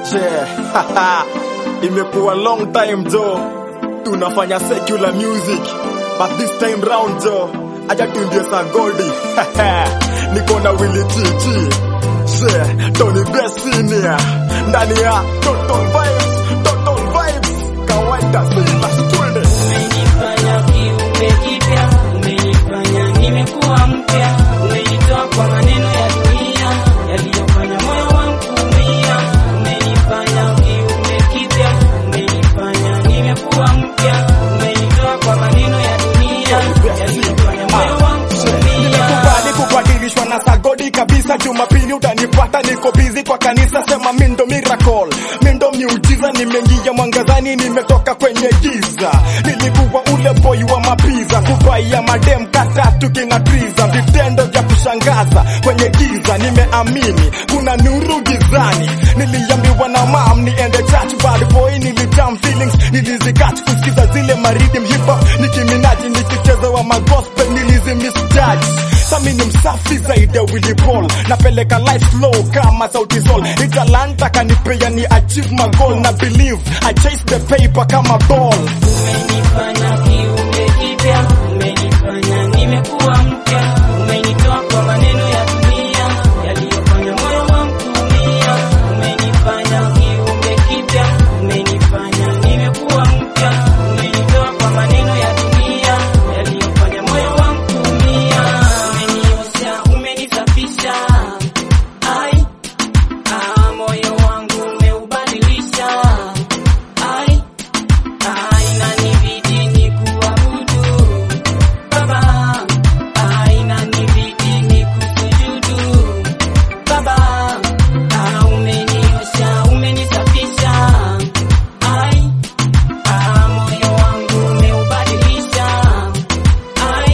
Che, imekuwa long time jo, tunafanya secular music but this time round jo, acha tuimbie sa goldi niko na Willy Chichi Che, Tony Best Senior ndani ya Total Vibes, Total Vibes, kawaida si basi twende Umenifanya kiumbe kipya, umenifanya nimekuwa mpya, umenitoa kwa maneno ya dunia yaliyofanya moyo wangu kuumia. Umenifanya kiumbe kipya, umenifanya nimekuwa mpya, umenitoa kwa maneno ya dunia yaliyofanya moyo wangu kuumia. Nimekubali kubadilishwa na sagodi kabisa. Jumapili utanipata niko bizi kwa kanisa, sema mindo miracle, mindo miujiza. Nimeingia mwangazani, nimetoka kwenye giza. Nilikuwa ule boy wa mapiza, kubaia madem katatu king'atriza, vitendo vya kushangaza kwenye giza. Nimeamini kuna nuru gizani, niliambiwa na mam niende church, bad boy nilijam feelings, nilizikach kusikiza zile maridim hip hop, nikiminaji nikicheza wa magospel nilizimisjudge Sami ni msafi zaidi ya Willy Paul, napeleka life slow kama sauti sol. Ni talanta kanipea ni achieve my goal na believe I chase the paper kama ball. Umenifanya kiumbe kipya, umenifanya nimekuwa mpya, umenitoa kwa maneno ya dunia yaliyofanya moyo wangu kuumia. Umenifanya kiumbe kipya, umenifanya nimekuwa mpya, umenitoa kwa maneno ya dunia yaliyofanya moyo wangu kuumia. Umeniosha, umenisafisha, ai ah, moyo wangu umeubadilisha, ai Inanibidi nikuabudu Baba, inanibidi nikusujudu Baba, umeniosha, umenisafisha Ai, moyo wangu umeubadilisha Ai,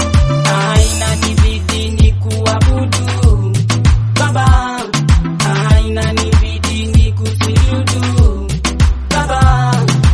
inanibidi nikuabudu Baba, inanibidi nikusujudu Baba,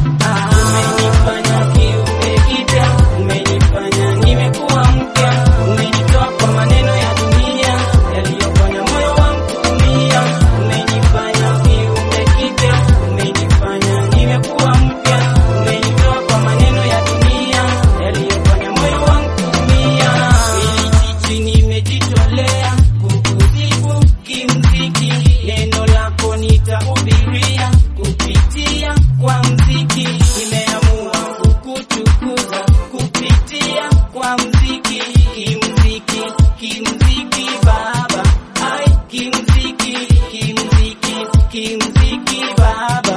umenifanya kiumbe kipya, umenifanya nimekuwa mpya, umenitoa kwa maneno ya dunia yaliyofanya moyo wangu kuumia. Umenifanya kiumbe kipya, umenifanya nimekuwa mpya, umenitoa kwa maneno ya dunia yaliyofanya moyo wangu kuumia. Ili chichi nimejitolea kukusifu kimziki, neno lako nitahubiria kupitia kwa mziki. Nimeamua kukutukuza kupitia kwa mziki, kimziki, kimziki Baba, ai kimziki, kimziki, kimziki Baba.